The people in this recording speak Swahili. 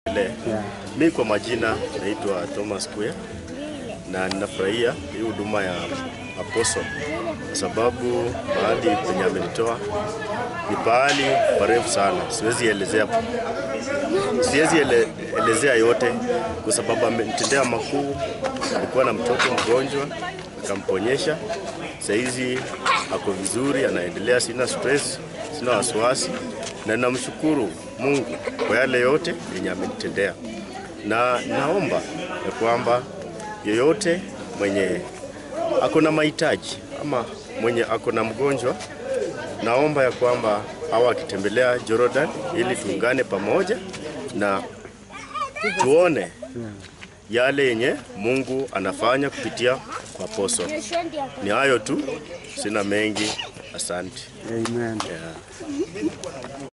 Le. Mi kwa majina naitwa Thomas Kuya na ninafurahia hii huduma ya Apostle kwa sababu mahali penye amenitoa ni pahali parefu sana, siwezi elezea, siwezi ele, elezea yote kwa sababu amenitendea makuu. Alikuwa na mtoto mgonjwa akamponyesha, saizi ako vizuri, anaendelea, sina stress, sina wasiwasi, na namshukuru Mungu kwa yale yote yenye amenitendea, na naomba ya kwamba yeyote mwenye ako na mahitaji ama mwenye ako na mgonjwa, naomba ya kwamba awa akitembelea Jordan ili tuungane pamoja na tuone yale yenye Mungu anafanya kupitia kwa Apostle. Ni hayo tu, sina mengi. Asante. Amen. Yeah.